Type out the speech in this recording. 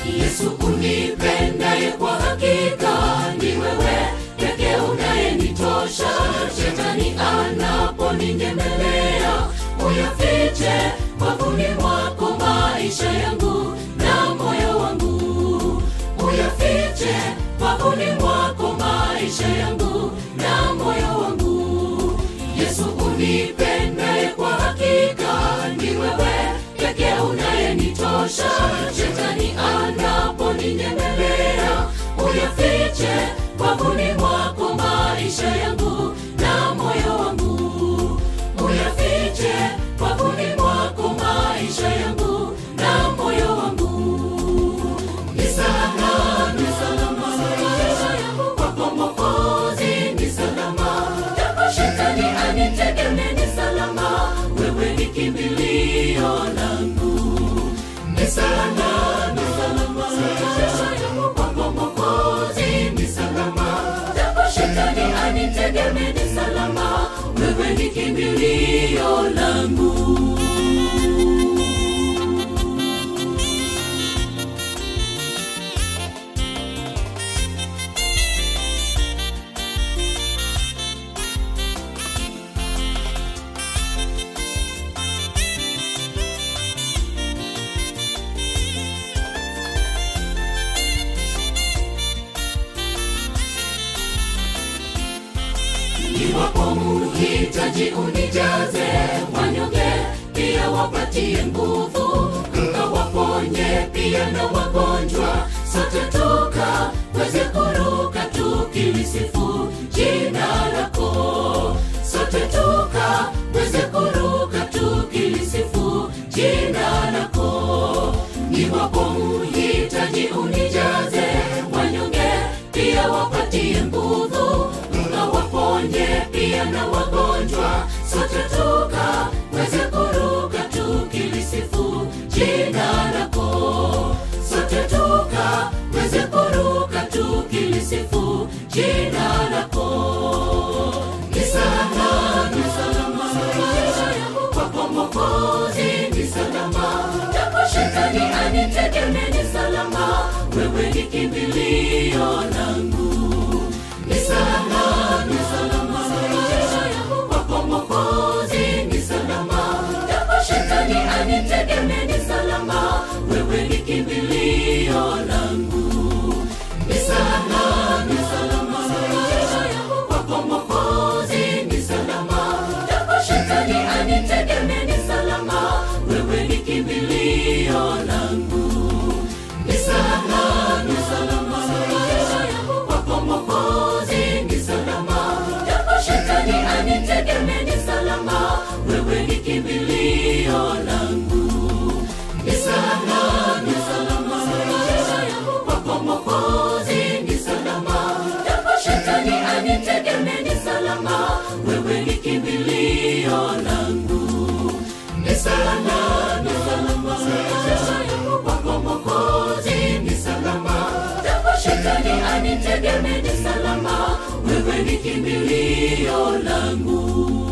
Yesu unipendaye kwa hakika ni wewe peke unayenitosha. Shetani anaponinyemelea, uyafiche wavuni mwako maisha yangu na moyo wangu, uyafiche wavuni mwako maisha yangu na moyo wangu. Yesu unipendaye kwa hakika ni wewe peke unayenitosha. Shetani anaponinyemelea, uyafiche wavuni mwako maisha yangu na moyo wangu, uyafiche wavuni mwako maisha yangu na moyo wangu. Ni salama, ni salama maisha yangu kwako Mwokozi, ni salama japo shetani anitegemee, ni salama wewe ni kimbilio langu, ni salama, ni salama maisha yangu kwako Mwokozi, ni salama japo shetani anitegemee, ni salama wewe ni kimbilio langu. Iwapo muhitaji unijaze, wanyonge pia wapatie nguvu, ukawaponye pia na wagonjwa, sote tukaweze kuruka tukilisifu jina lako, sote tukaweze kuruka tukilisifu jina lako. Iwapo muhitaji unijaze, wanyonge pia wapatie nguvu, ukawaponye pia na wagonjwa, sote tukaweze kuruka tukilisifu jina lako, sote tukaweze kuruka tukilisifu jina lako. Ni salama, ni salama maisha yangu kwako Mwokozi, ni salama japo shetani anitegemee, ni salama wewe ni kimbilio langu, ni salama, ni salama maisha yangu kwako Mwokozi, ni salama japo shetani anitegemee, ni salama wewe ni kimbilio langu, ni salama, ni salama maisha yangu kwako Mwokozi, ni salama japo shetani anitegemee, ni salama wewe ni kimbilio langu, ni salama, ni salama maisha yangu kwako Mwokozi, ni salama japo shetani anitegemee, ni salama wewe ni kimbilio langu, ni salama, ni salama maisha yangu kwako Mwokozi, ni salama japo shetani anitegemee, ni salama wewe ni kimbilio langu, ni salama, ni salama maisha yangu kwako Mwokozi, ni salama japo shetani anitegemee, ni salama wewe ni kimbilio langu.